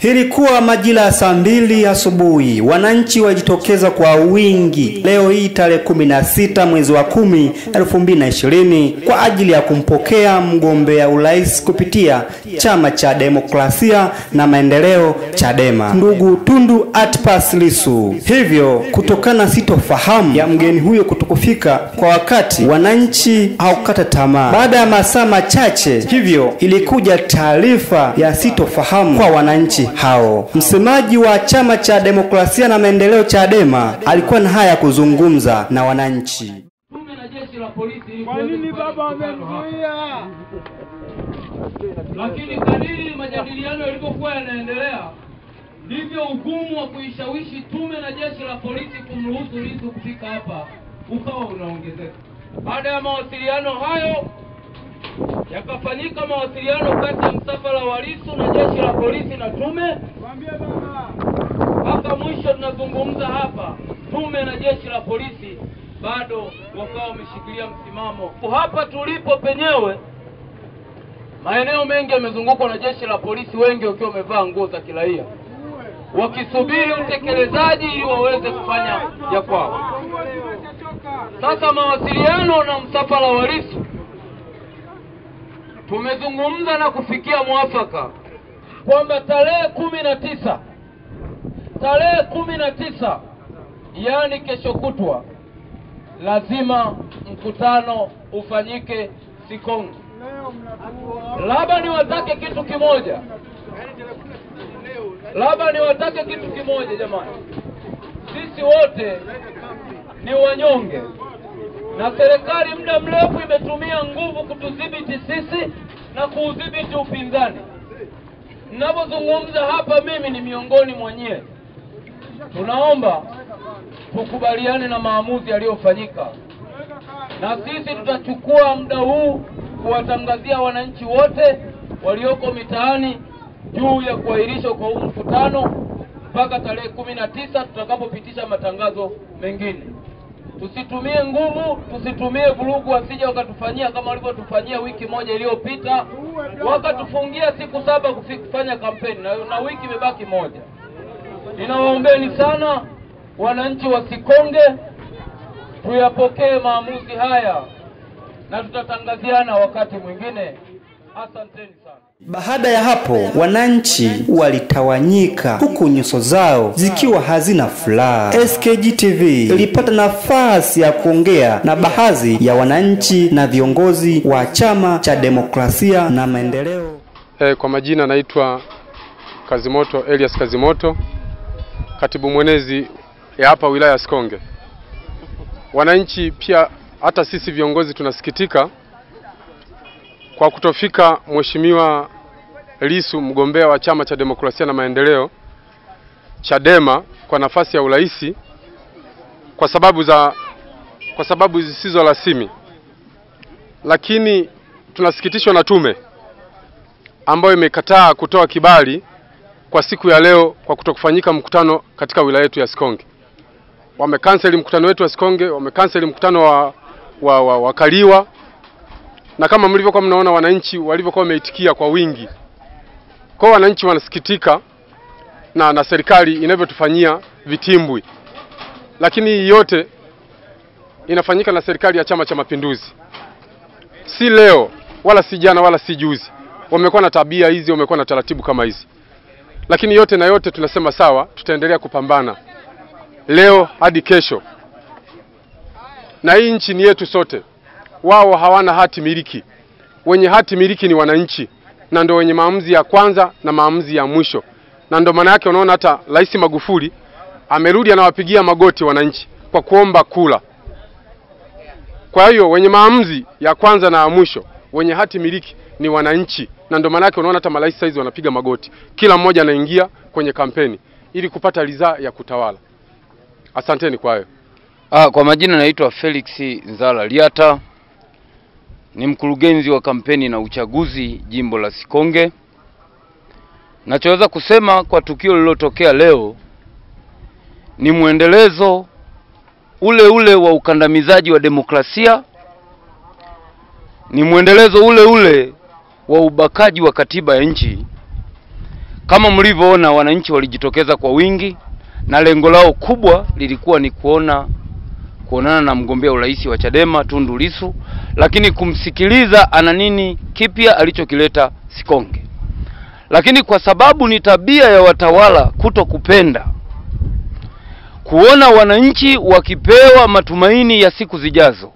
Ilikuwa majira ya saa mbili asubuhi, wananchi walijitokeza kwa wingi leo hii tarehe kumi na sita mwezi wa kumi elfu mbili na ishirini kwa ajili ya kumpokea mgombea urais kupitia chama cha demokrasia na maendeleo Chadema, ndugu Tundu Antipas Lissu. Hivyo kutokana sitofahamu ya mgeni huyo kutokufika kwa wakati, wananchi haukata tamaa. Baada ya masaa machache hivyo ilikuja taarifa ya sitofahamu kwa wananchi hao. Msemaji wa chama cha demokrasia na maendeleo Chadema alikuwa na haya ya kuzungumza na wananchi. Tume na jeshi la polisi ili Kwa kuweza nini kufanya baba mkutano hapa. wamemzuia? Lakini kadiri majadiliano yalivyokuwa yanaendelea ndivyo ugumu wa kuishawishi tume na jeshi la polisi kumruhusu Lissu kufika hapa ukawa unaongezeka. Baada ya mawasiliano hayo yakafanyika mawasiliano kati ya msafara wa Lissu na jeshi la polisi na tume Mwambie baba. mpaka mwisho tunazungumza hapa, tume na jeshi la polisi bado wakawa wameshikilia msimamo. Hapa tulipo penyewe, maeneo mengi yamezungukwa na jeshi la polisi, wengi wakiwa wamevaa nguo za kiraia, wakisubiri utekelezaji ili waweze kufanya ya kwao. Sasa mawasiliano na msafara wa Lissu, tumezungumza na kufikia mwafaka kwamba tarehe kumi na tisa tarehe kumi na tisa yaani kesho kutwa lazima mkutano ufanyike Sikonge. Leo mnatua. Labda niwatake kitu kimoja, labda niwatake kitu kimoja jamani, sisi wote ni wanyonge na serikali muda mrefu imetumia nguvu kutudhibiti sisi na kuudhibiti upinzani. Ninapozungumza hapa, mimi ni miongoni mwa nyie. Tunaomba tukubaliane na maamuzi yaliyofanyika, na sisi tutachukua muda huu kuwatangazia wananchi wote walioko mitaani juu ya kuahirishwa kwa huu mkutano mpaka tarehe kumi na tisa tutakapopitisha matangazo mengine. Tusitumie nguvu, tusitumie vurugu, wasije wakatufanyia kama walivyotufanyia wiki moja iliyopita, wakatufungia siku saba kufi- kufanya kampeni na, na wiki imebaki moja. Ninawaombeni sana wananchi wa Sikonge, tuyapokee maamuzi haya na tutatangaziana wakati mwingine. Asanteni sana. Baada ya hapo, wananchi walitawanyika huku nyuso zao zikiwa hazina furaha. SKG TV ilipata nafasi ya kuongea na baadhi ya wananchi na viongozi wa chama cha demokrasia na maendeleo. E, kwa majina naitwa Kazimoto Elias Kazimoto, katibu mwenezi ya hapa wilaya ya Sikonge. Wananchi pia hata sisi viongozi tunasikitika kwa kutofika Mheshimiwa Lissu mgombea wa chama cha demokrasia na maendeleo Chadema kwa nafasi ya uraisi kwa sababu za kwa sababu zisizo rasmi, lakini tunasikitishwa na tume ambayo imekataa kutoa kibali kwa siku ya leo kwa kutokufanyika mkutano katika wilaya yetu ya Sikonge. Wamekanseli mkutano wetu wa Sikonge, wamekanseli mkutano wa, wa, wa, wa Kaliwa, na kama mlivyokuwa mnaona wananchi walivyokuwa wameitikia kwa wingi. Kwa hiyo wananchi wanasikitika na, na serikali inavyotufanyia vitimbwi, lakini hii yote inafanyika na serikali ya Chama cha Mapinduzi, si leo wala si jana wala si juzi wamekuwa na tabia hizi, wamekuwa na taratibu kama hizi, lakini yote na yote tunasema sawa, tutaendelea kupambana leo hadi kesho, na hii nchi ni yetu sote. Wao hawana hati miliki, wenye hati miliki ni wananchi, na ndio wenye maamuzi ya kwanza na maamuzi ya mwisho, na ndio maana yake unaona hata Rais Magufuli amerudi anawapigia magoti wananchi kwa kuomba kula. Kwa hiyo wenye maamuzi ya kwanza na ya mwisho, wenye hati miliki ni wananchi, na ndio maana yake unaona hata marais saizi wanapiga magoti, kila mmoja anaingia kwenye kampeni ili kupata ridhaa ya kutawala. Asanteni kwa hayo. Ah, kwa majina naitwa Felix Nzala Liata, ni mkurugenzi wa kampeni na uchaguzi jimbo la Sikonge. Nachoweza kusema kwa tukio lililotokea leo ni mwendelezo ule ule wa ukandamizaji wa demokrasia, ni mwendelezo ule ule wa ubakaji wa katiba ya nchi Kama mlivyoona, wananchi walijitokeza kwa wingi na lengo lao kubwa lilikuwa ni kuona kuonana na mgombea urais wa Chadema Tundu Lissu, lakini kumsikiliza ana nini kipya alichokileta Sikonge. Lakini kwa sababu ni tabia ya watawala kuto kupenda kuona wananchi wakipewa matumaini ya siku zijazo,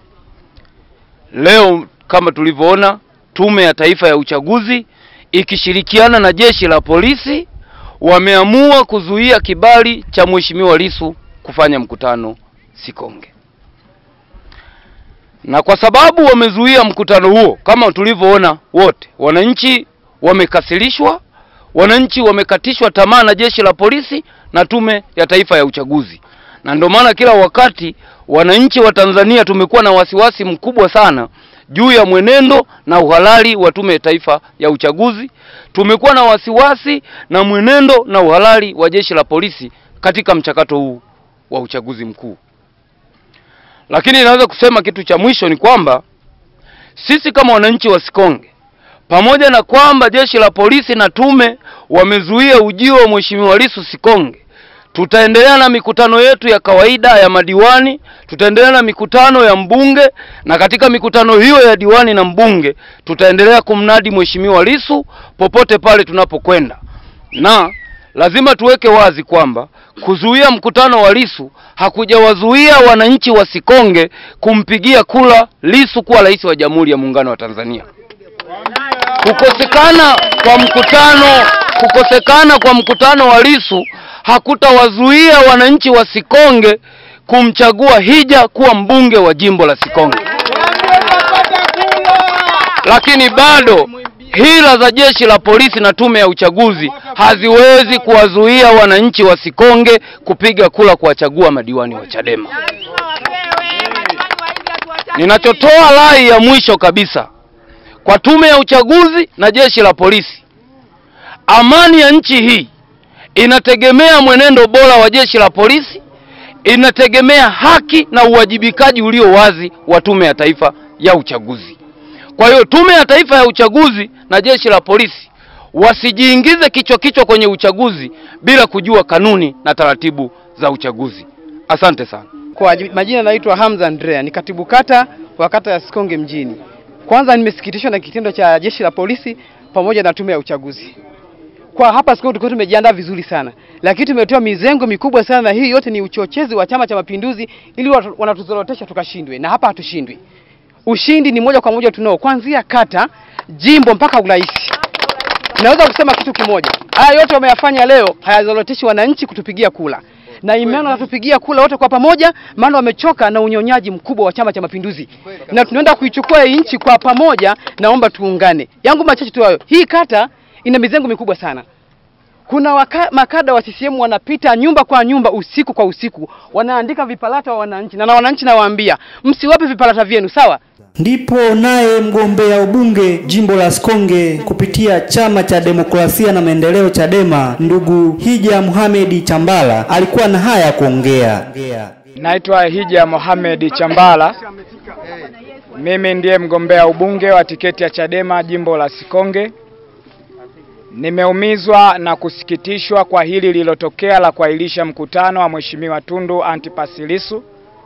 leo kama tulivyoona, Tume ya Taifa ya Uchaguzi ikishirikiana na jeshi la polisi wameamua kuzuia kibali cha Mheshimiwa Lissu kufanya mkutano Sikonge. Na kwa sababu wamezuia mkutano huo, kama tulivyoona wote, wananchi wamekasirishwa, wananchi wamekatishwa tamaa na jeshi la polisi na Tume ya Taifa ya Uchaguzi, na ndio maana kila wakati wananchi wa Tanzania tumekuwa na wasiwasi mkubwa sana juu ya mwenendo na uhalali wa Tume ya Taifa ya Uchaguzi. Tumekuwa na wasiwasi na mwenendo na uhalali wa jeshi la polisi katika mchakato huu wa uchaguzi mkuu. Lakini naweza kusema kitu cha mwisho ni kwamba sisi kama wananchi wa Sikonge, pamoja na kwamba jeshi la polisi na tume wamezuia ujio wa Mheshimiwa Lissu Sikonge, tutaendelea na mikutano yetu ya kawaida ya madiwani, tutaendelea na mikutano ya mbunge, na katika mikutano hiyo ya diwani na mbunge tutaendelea kumnadi Mheshimiwa Lissu popote pale tunapokwenda, na lazima tuweke wazi kwamba kuzuia mkutano wa Lissu hakujawazuia wananchi wa Sikonge kumpigia kula Lissu kuwa rais wa Jamhuri ya Muungano wa Tanzania. Kukosekana kwa mkutano kukosekana kwa mkutano wa Lissu hakutawazuia wananchi wa Sikonge kumchagua Hija kuwa mbunge wa jimbo la Sikonge. Lakini bado hila za jeshi la polisi na tume ya uchaguzi haziwezi kuwazuia wananchi wa Sikonge kupiga kula kuwachagua madiwani wa Chadema. Ninachotoa rai ya mwisho kabisa kwa tume ya uchaguzi na jeshi la polisi, amani ya nchi hii inategemea mwenendo bora wa jeshi la polisi, inategemea haki na uwajibikaji ulio wazi wa tume ya taifa ya uchaguzi. Kwa hiyo tume ya taifa ya uchaguzi na jeshi la polisi wasijiingize kichwa kichwa kwenye uchaguzi bila kujua kanuni na taratibu za uchaguzi. Asante sana. Kwa majina naitwa Hamza Andrea, ni katibu kata wa kata ya Sikonge mjini. Kwanza nimesikitishwa na kitendo cha jeshi la polisi pamoja na tume ya uchaguzi. Kwa hapa Sikonge tulikuwa tumejiandaa vizuri sana, lakini tumetoa mizengo mikubwa sana, na hii yote ni uchochezi wa Chama cha Mapinduzi ili watu- wanatuzorotesha tukashindwe, na hapa hatushindwi. Ushindi ni moja kwa moja tunao, kuanzia kata, jimbo mpaka urais. Naweza kusema kitu kimoja, haya yote wameyafanya leo hayazoroteshi wananchi kutupigia kula na imani wanatupigia kula wote kwa pamoja, maana wamechoka na unyonyaji mkubwa wa Chama cha Mapinduzi, na tunaenda kuichukua hii nchi kwa pamoja. Naomba tuungane. Yangu machache tu hayo. Hii kata ina mizengo mikubwa sana. Kuna waka, makada wa CCM wanapita nyumba kwa nyumba usiku kwa usiku, wanaandika vipalata wa wananchi, na na wananchi nawaambia msiwape vipalata vyenu, sawa? Ndipo naye mgombea ubunge jimbo la Sikonge kupitia chama cha demokrasia na maendeleo Chadema, ndugu Hija Muhamedi Chambala alikuwa na haya ya kuongea. Naitwa Hija Mohamed Chambala. Mimi ndiye mgombea ubunge wa tiketi ya Chadema jimbo la Sikonge. Nimeumizwa na kusikitishwa kwa hili lililotokea la kuahirisha mkutano wa Mheshimiwa Tundu Antipas Lissu,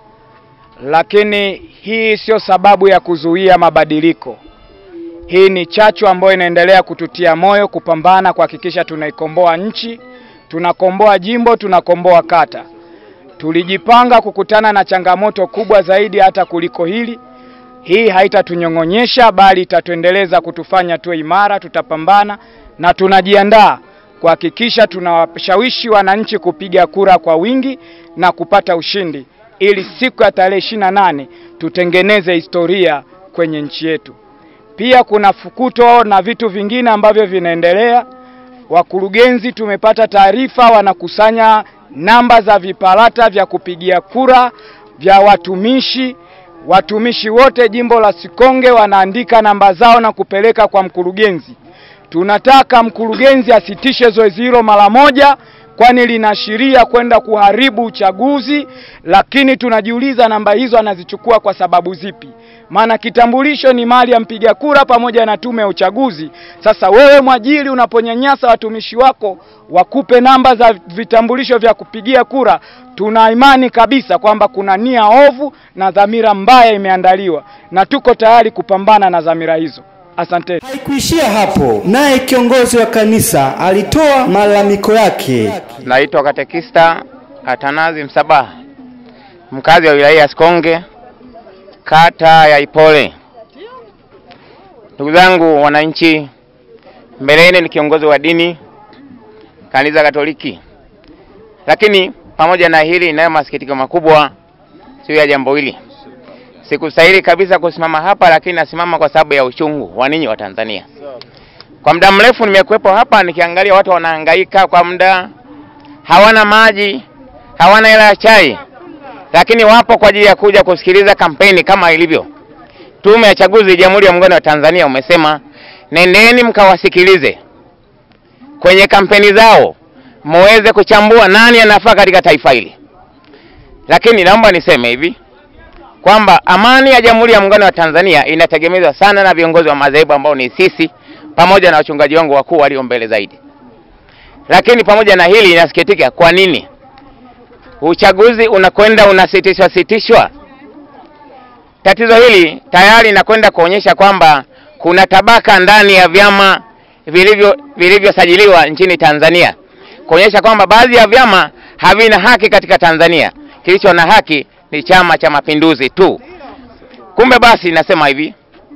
lakini hii sio sababu ya kuzuia mabadiliko. Hii ni chachu ambayo inaendelea kututia moyo kupambana kuhakikisha tunaikomboa nchi, tunakomboa jimbo, tunakomboa kata. Tulijipanga kukutana na changamoto kubwa zaidi hata kuliko hili. Hii haitatunyong'onyesha bali itatuendeleza kutufanya tuwe imara, tutapambana na tunajiandaa kuhakikisha tunawashawishi wananchi kupiga kura kwa wingi na kupata ushindi ili siku ya tarehe ishirini na nane tutengeneze historia kwenye nchi yetu. Pia kuna fukuto na vitu vingine ambavyo vinaendelea. Wakurugenzi tumepata taarifa wanakusanya namba za vipalata vya kupigia kura vya watumishi. Watumishi wote jimbo la Sikonge wanaandika namba zao na kupeleka kwa mkurugenzi. Tunataka mkurugenzi asitishe zoezi hilo mara moja, kwani linaashiria kwenda kuharibu uchaguzi. Lakini tunajiuliza namba hizo anazichukua kwa sababu zipi? maana kitambulisho ni mali ya mpiga kura pamoja na tume ya uchaguzi. Sasa wewe mwajiri, unaponyanyasa watumishi wako wakupe namba za vitambulisho vya kupigia kura, tuna imani kabisa kwamba kuna nia ovu na dhamira mbaya imeandaliwa, na tuko tayari kupambana na dhamira hizo. Asante. Haikuishia hapo, naye kiongozi wa kanisa alitoa malalamiko yake. Naitwa Katekista Atanazi Msabaha, mkazi wa wilaya ya Sikonge, kata ya Ipole. Ndugu zangu wananchi, mbeleni ni kiongozi wa dini kanisa Katoliki, lakini pamoja na hili, inayo masikitiko makubwa juu ya jambo hili. Sikustahili kabisa kusimama hapa, lakini nasimama kwa sababu ya uchungu wa ninyi wa Tanzania. Kwa muda mrefu nimekuwepo hapa nikiangalia watu wanahangaika kwa muda, hawana maji, hawana hela ya chai, lakini wapo kwa ajili ya kuja kusikiliza kampeni kama ilivyo. Tume ya Chaguzi ya Jamhuri ya Muungano wa Tanzania umesema nendeni mkawasikilize kwenye kampeni zao, muweze kuchambua nani anafaa katika taifa hili. Lakini naomba niseme hivi kwamba amani ya Jamhuri ya Muungano wa Tanzania inategemezwa sana na viongozi wa madhehebu ambao ni sisi pamoja na wachungaji wangu wakuu walio mbele zaidi. Lakini pamoja na hili, inasikitika kwa nini uchaguzi unakwenda unasitishwa sitishwa. Tatizo hili tayari inakwenda kuonyesha kwamba kuna tabaka ndani ya vyama vilivyo vilivyosajiliwa nchini Tanzania, kuonyesha kwamba baadhi ya vyama havina haki katika Tanzania. Kilicho na haki ni Chama cha Mapinduzi tu. Kumbe basi, nasema hivi,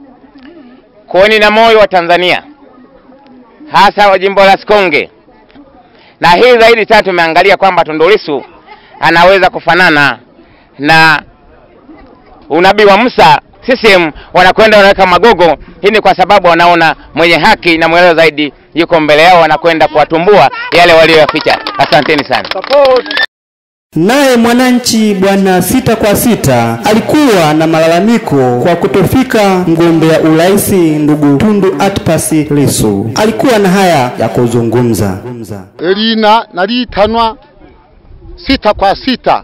kuweni na moyo wa Tanzania, hasa wa jimbo la Sikonge. Na hii zaidi tena tumeangalia kwamba Tundu Lissu anaweza kufanana na unabii wa Musa. CCM wanakwenda wanaweka magogo. Hii ni kwa sababu wanaona mwenye haki na mwelewa zaidi yuko mbele yao, wanakwenda kuwatumbua yale walioyaficha. Asanteni sana. Naye mwananchi bwana sita kwa sita alikuwa na malalamiko kwa kutofika mgombea urais ndugu Tundu Antipas Lissu. Alikuwa na haya ya kuzungumza. lina nalitanwa sita kwa sita,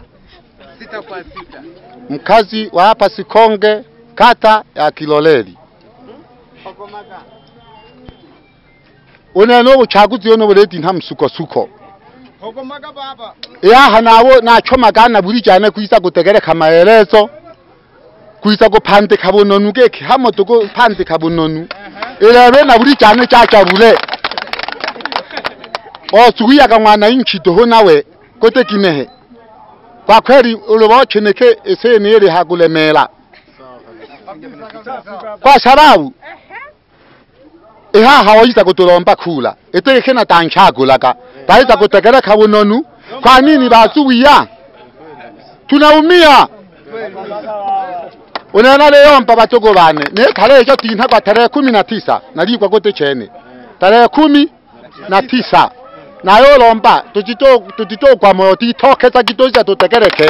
mkazi wa hapa Sikonge, kata ya Kiloleli. uneno ubuchaguzi yono buleti nta msukosuko yaha nawo nachomagana buri cyane kwisa gutegereka amaherezo kwisa gupandika bunonu geke hamoto gupandika bunonu irebe na buri cyane cyacabule osuwiyaga mwana inchi doho nawe kote kinehe kwa kweli ulibocheneke eseni iri hagulemela kwa sababu ihaha waiza kutulomba kula itegeke na tanchagulaga baiza kutegereka bunonu kwa nini bazuwiya tunaumia unena leo mpa batogo bane ne tarehe cyo tinta kwa tarehe kumi na tisa nalikwa kote chene tarehe kumi na tisa nayo lomba tutito tutito kwa moyo titokeza kitoza tutegereke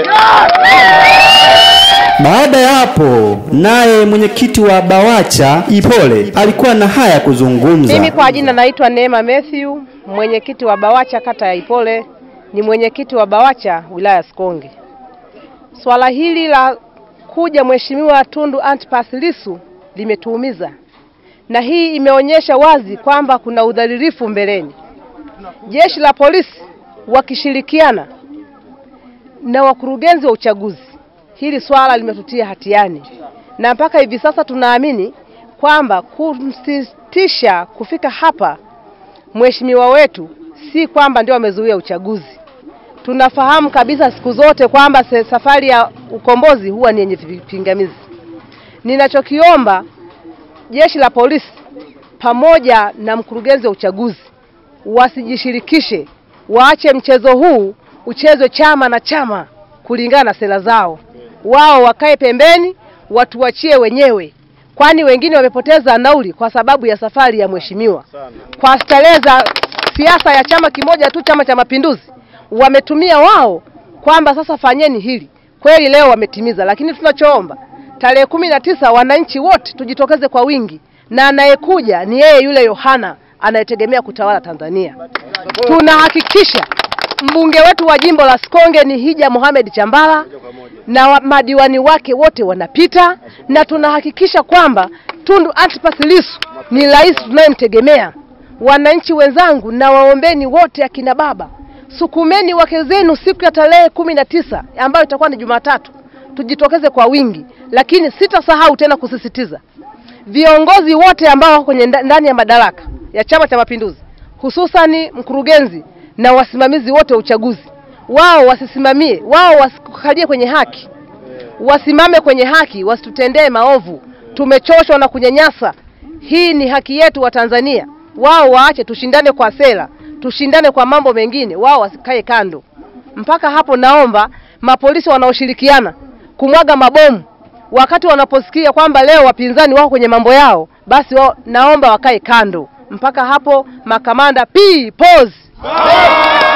Baada ya hapo, naye mwenyekiti wa BAWACHA Ipole alikuwa na haya ya kuzungumza. Mimi kwa jina naitwa Neema Matthew, mwenyekiti wa BAWACHA kata ya Ipole, ni mwenyekiti wa BAWACHA wilaya ya Sikonge. Swala hili la kuja Mheshimiwa Tundu Antipas Lissu limetuumiza, na hii imeonyesha wazi kwamba kuna udhalilifu mbeleni. Jeshi la polisi wakishirikiana na wakurugenzi wa uchaguzi, hili swala limetutia hatiani, na mpaka hivi sasa tunaamini kwamba kumsitisha kufika hapa mheshimiwa wetu si kwamba ndio amezuia uchaguzi. Tunafahamu kabisa siku zote kwamba se- safari ya ukombozi huwa ni yenye vipingamizi. Ninachokiomba jeshi la polisi pamoja na mkurugenzi wa uchaguzi wasijishirikishe, waache mchezo huu uchezwe chama na chama kulingana na sera zao. Wao wakae pembeni, watuachie wenyewe, kwani wengine wamepoteza nauli kwa sababu ya safari ya mheshimiwa kwa starehe za siasa ya chama kimoja tu, Chama cha Mapinduzi. Wametumia wao kwamba sasa fanyeni hili. Kweli leo wametimiza, lakini tunachoomba tarehe kumi na tisa wananchi wote tujitokeze kwa wingi, na anayekuja ni yeye yule Yohana anayetegemea kutawala Tanzania. Tunahakikisha mbunge wetu wa jimbo la Sikonge ni Hija Mohamed Chambala na wa- madiwani wake wote wanapita, na tunahakikisha kwamba Tundu Antipas Lissu ni rais tunayemtegemea. Wananchi wenzangu, na waombeni wote akina baba, sukumeni wake zenu siku ya tarehe kumi na tisa ambayo itakuwa ni Jumatatu, tujitokeze kwa wingi, lakini sitasahau tena kusisitiza viongozi wote ambao wako kwenye nda- ndani ya madaraka ya Chama cha Mapinduzi, hususani mkurugenzi na wasimamizi wote wa uchaguzi, wao wasisimamie, wao wasikalie kwenye haki, wasimame kwenye haki, wasitutendee maovu. Tumechoshwa na kunyanyasa. Hii ni haki yetu wa Tanzania. Wao waache, tushindane kwa sera, tushindane kwa mambo mengine, wao wasikae kando. Mpaka hapo, naomba mapolisi wanaoshirikiana kumwaga mabomu wakati wanaposikia kwamba leo wapinzani wako kwenye mambo yao, basi wao, naomba wakae kando. Mpaka hapo, makamanda P pause.